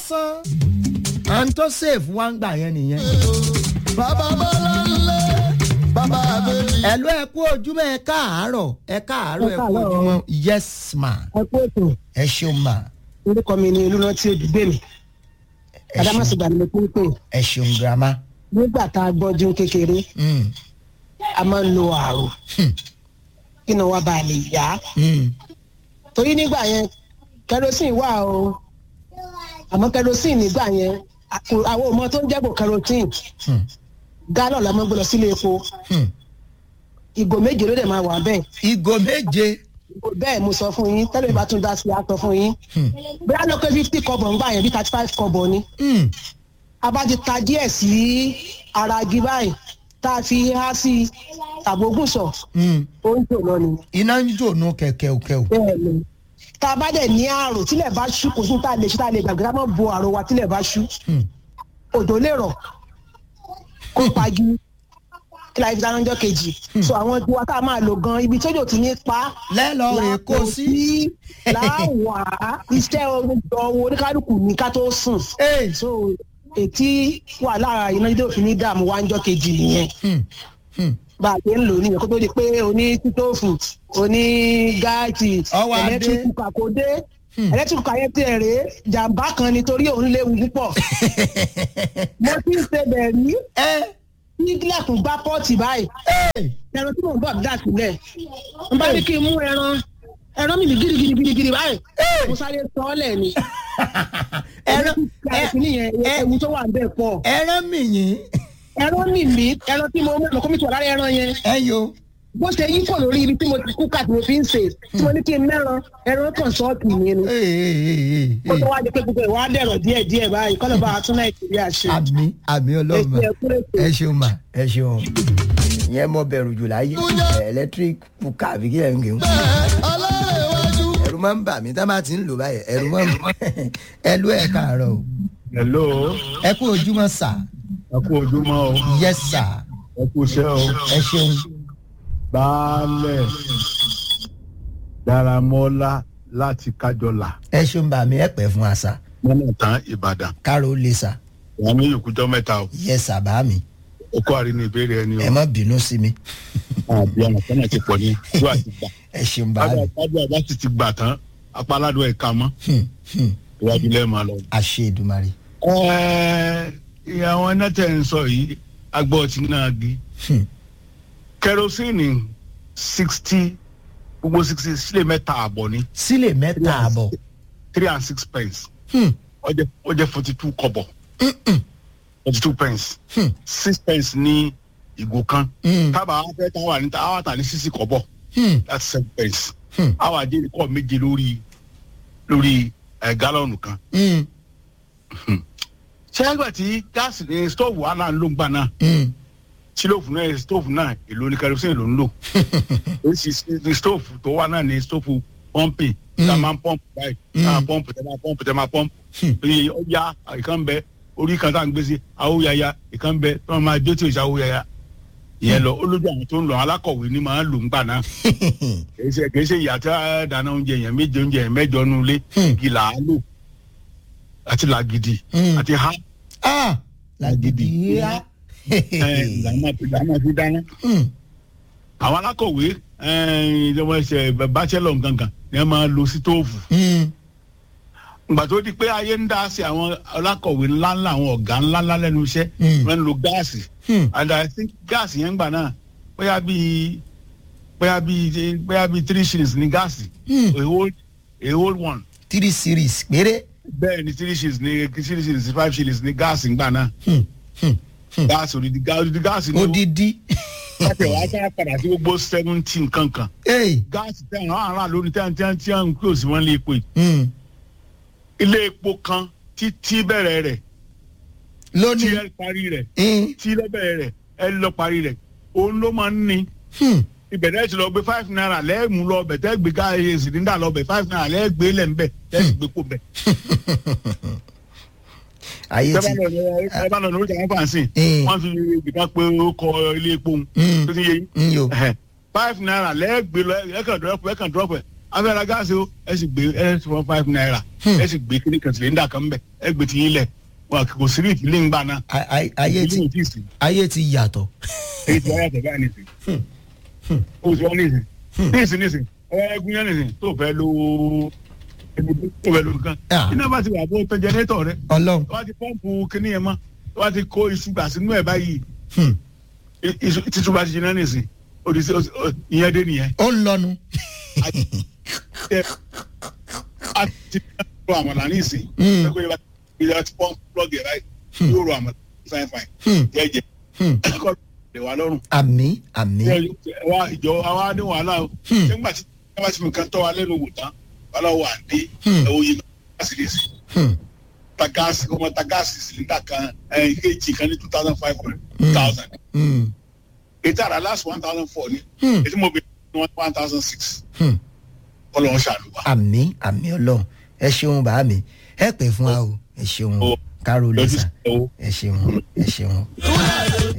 lásán à ń tó sèfù wá ń gbà yẹn nìyẹn. bàbá bọ́lá ńlẹ̀ bàbá àbẹ̀jì. ẹ̀lú ẹ kú ojúmọ́ ẹ káàárọ̀ ẹ káàárọ̀ ẹ Ẹ kú káàárọ̀. ojúmọ́ yes ma ẹ kú ètò ẹ ṣeun ma orúkọ mi ni olùrántí òdùgbé mi ẹ adamasi ṣeun gbani mo tún pè ẹ ṣeun girama. nígbà tá a gbọ́jú kékeré Mm, a máa ń lo àrò Hmm. kí ni wọ́n bá lè yá mm, torí nígbà yẹn kerosene wà o àmọ́ kerosene nígbà yẹn àkù- àwọn ọmọ tó ń jẹ́bù kerosene Hmm. gálọ̀ la máa ń gbé lọ sílé epo mm. ìgò méje ló dẹ̀ máa wà bẹ́ẹ̀ ìgò méje. ìgò bẹ́ẹ̀ mo sọ fún yín tẹ́lẹ̀ bá tún dá sí i á sọ fún yín Hmm. bí a lọ pé fifty kọ́bọ̀ ń gbà yẹn bí thirty five kọ́bọ̀ ni Mm, a bá ti ta díẹ̀ sí ara igi báyìí tá a fi há sí tàbógùn sọ mm. ó ń jò lọ nìyẹn iná ń jònú kẹ̀kẹ́kẹ́ bẹ́ẹ̀ ni tá a bá dẹ̀ ní àrò tílẹ̀ bá ṣú kò sí tá a lè ṣe tá a lè gbàgbé ká má bo àrò wa tílẹ̀ bá ṣú òjò lè rọ̀ kó pagi kí la fi dáná ọjọ́ kejì so àwọn tiwa tá a máa lò gan ibi tójò ti ní pa lẹ́lọ́ rè kó sí. láwà iṣẹ́ ọwọ́ oníkálukú ní ká tó sùn Hey. so ètí wà lára iná dídé òfin ní dààmú wa ń jọ kejì nìyẹn Hmm, hmm. bá a ṣe ń lò nìyẹn kó tó di pé oní títóòfù oní gáàtì Ọwọ́ adé. ẹlẹ́tíríkù kà kó dé ẹlẹ́tíríkù kà yẹn tiẹ̀ rèé jàǹbá kan nítorí òun léwu púpọ̀ mo ti ń ṣe bẹ̀rí ẹ ní gílẹ̀kùn gbá pọ́ọ̀tì báyìí ẹ ẹran tí mò ń bọ̀ dà sílẹ̀ n bá ní kí n mú ẹran ẹran mi ní gidigidi gidigidi báyìí mo sáré sọ ọ́ lẹ̀ ni ẹran ẹran tí nìyẹn ewu tó wà ń bẹ̀ pọ̀ ẹran mìyín ẹran mi mi ẹran tí mo mú ẹ̀mọ́ kọ́mítì wà lára ẹran yẹn ẹ yo. bó ṣe yí kò lórí ibi tí mo ti kú kà tí mo fi ń ṣe tí mo ní kí n mẹ́ran ẹran kan ṣọ́ọ̀kì mi ni Ee, ee, ee, kó ee. tó wá di pé gbogbo ìwà dẹ̀rọ̀ díẹ̀ díẹ̀ báyìí kọ́lọ̀ bá a tún nàìjíríà ṣe. àmì àmì ọlọ́mọ Ẹ ṣe ẹkú ètò. ẹ ṣeun mà ẹ ṣeun ìyẹn mọ bẹ̀rù jù láyé electric kuka àbí kí ẹ ń gẹ̀hún ọlọ́rẹ̀ iwájú. ẹ̀rù máa ń bà mí tá a bá ti ń lò báyìí ẹ̀rù máa ń bà ẹ ló ẹ káàárọ̀ o hello ẹ kú ojúmọ́ sà ẹ kú ojúmọ́ o yes sà ẹ kú iṣẹ́ o ẹ ṣeun baálẹ̀ daramọ́lá láti kájọlà ẹ ṣeun bà mí ẹ pẹ́ fún àṣà mọ́nà tán ìbàdàn káró lè sà wọn ní ìkújọ́ mẹ́ta o yes sà bá mi ó kó àrí ní ìbéèrè ẹni ẹ o má bínú sí mi àbí àwọn kan náà ti pọ̀ ní ìlú àti gbà ẹ ṣeun bá mi tábà tábà sì ti gbà tán apá aládùn ẹ̀ka mọ́ Hmm, hmm. ìwádìí lẹ́ẹ̀ máa lọ. àṣẹ ìdùmarè Ẹ́ẹ́, ìyá àwọn iná tẹ̀ ń sọ yìí agbọ́ ti náà gi Hmm. kẹrosíìnì sixty gbogbo sixty sílẹ̀ mẹ́ta àbọ̀ ni sílẹ̀ mẹ́ta àbọ̀ three and six pence Hmm, ó jẹ́ ó jẹ́ forty two kọ́bọ̀ mm-mm, forty two pence Hmm. six pence ní ìgò kan mm, tábà afẹ́ tá wà níta àwọn àtà ní sísì kọ́bọ̀ hmm, that's seven pence Hmm. àwọn àjẹ́ kọ́ méje lórí lórí ẹ̀ gálọ́ọ̀nù kan mm, ṣé ẹgbẹ́ tí gáàsì ní stóòfù wà náà ló ń gbà náà mm. sílòfù náà stóòfù náà èlò ní kerosene ló ń lò èsì stóòfù tó wà náà ní stóòfù pọ́ǹpì tá a máa ń pọ́ǹpù báyìí tá a pọ́ǹpù tẹ́ máa pọ́ǹpù tẹ́ máa pọ́ǹpù oye ọjà ìkan bẹ orí kan tá à ń gbé sí awóyaya ìkan bẹ tí wọ́n máa jó tí ò sí awóyaya ìyẹn lọ olójú àwọn tó ń lọ alákọ̀wé ni máa ń lò ń gbà náà kìí ṣe kìí ṣe ìyá tí a dáná oúnjẹ yẹn méje oúnjẹ yẹn mẹ́jọ nu ilé igi là á lò àti làgìdì Hmm. àti ha ah làgìdì yá ẹ làwọn àti làwọn àti dáná Hmm, àwọn alákọ̀wé ìjọba ẹsẹ̀ bachelor gangan ni wọ́n máa lo sítóòfù hmm, ìgbà tó di pé ayé ń dá sí àwọn alákọ̀wé ńláńlá àwọn ọ̀gá ńláńlá lẹ́nu iṣẹ́ Mm. wọ́n ń lo gáàsì hmm. and i think gáàsì yẹn gbà náà bóyá bíi bóyá bíi bóyá bíi three shillings ní gáàsì Mm. a whole a whole one three series péré. bẹ́ẹ̀ ni three shillings ní three shillings five shillings ní gáàsì gbà náà Hmm, hmm, hmm. gáàsì odidi gáàsì odidi gáàsì ní odidi. láti wàá ká padà sí gbogbo seventy nǹkan kan Hey, gáàsì tẹ̀ àwọn ará lórí tẹ̀ tẹ̀ tẹ̀ ń kí òsì wọn lé epo yìí hmm. ilé epo kan títí bẹ̀rẹ̀ rẹ̀ tí lónìí. ẹ parí rẹ̀ Hmm, tí ẹ bẹ̀rẹ̀ rẹ̀ ẹ lọ parí rẹ̀ òun ló máa ń ní hmm. ìbẹ̀rẹ̀ ti lọ gbé five naira lẹ́ẹ̀mú lọ bẹ̀ tẹ́ gbé ká ẹ sìlíndà lọ bẹ̀ five naira lẹ́ẹ̀gbé lẹ̀ ń bẹ̀ tẹ́ sì gbé kó bẹ̀. ayé tẹ́ ti. bá lọ ní- ẹ bá lọ ní oríṣi àwọn fàǹsì Mm. wọ́n fi ibìkan pé ó kọ ilé epo òun Mm. tó ti yé yín ń yo. Ẹhẹ̀. five naira lẹ́ẹ̀gbé lọ ẹ̀kan dọ́pọ̀ ẹ̀kan dọ́pọ̀ afẹ́ra gáàsì o ẹ sì gbé ẹ sì fọ five naira ẹ sì gbé kíní kan sìlẹ́ńdà kan bẹ̀ ẹ gbé ti yín lẹ̀ wọn kò sí ní ìdílé ń gbà náà A- a- ayé ti ìdílé ò tí ì sí ayé ti yàtọ̀. èyí tí wọ́n yàtọ̀ báyìí nìsín o ti wọ́n nìsín nìsín nìsín ẹ̀ẹ́gún yẹn nìsín tó fẹ́ lo tó fẹ́ lo nǹkan Ah. iná bá ti wà bó tẹ jẹnẹtọ̀ rẹ ọlọ́run. wọ́n ti pọ́ǹpù kíní yẹn mọ́ wọ́n ti kó iṣu gbà sínú ẹ̀ báyìí Hmm. I- iṣu títú bá ti jiná nìsín òdìsí ìyẹn dé nìyẹn ó ń lọnu. ẹ a ti ro àmàlà ní ìsìn Mm. ẹgbẹ́ yẹn bá ti yẹ ti pọ́ǹpù plọ́gì ẹ̀ báyìí yóò ro àmàlà fine fine Hmm. jẹ́jẹ́ Hmm. ẹ̀kọ́ lè wà lọ́rùn àmì àmì. wa ìjọ àwa ní wàhálà o Hmm. nígbà tí ẹ bá ti fi nǹkan tọ́ wa lẹ́nu wò tán wàhálà wà dé Hmm. ẹ̀wọ̀ yìí gáàsì lè sè Hmm. ta gáàsì ọmọ ta gáàsì sílíńdà kan ẹ̀ kejì kan ní two thousand five hundred two thousand Hmm. ètò àrà last one thousand four ni Hmm. ètò mo bẹ ní one thousand six Hmm. ọlọ́run ṣàlùwà. àmì àmì ọlọ́run ẹ ṣeun bàá mi ẹ pè fún wa o ẹ ṣeun Ó. káró lójú lẹ́sà sí owó. ẹ ṣeun ẹ ṣeun.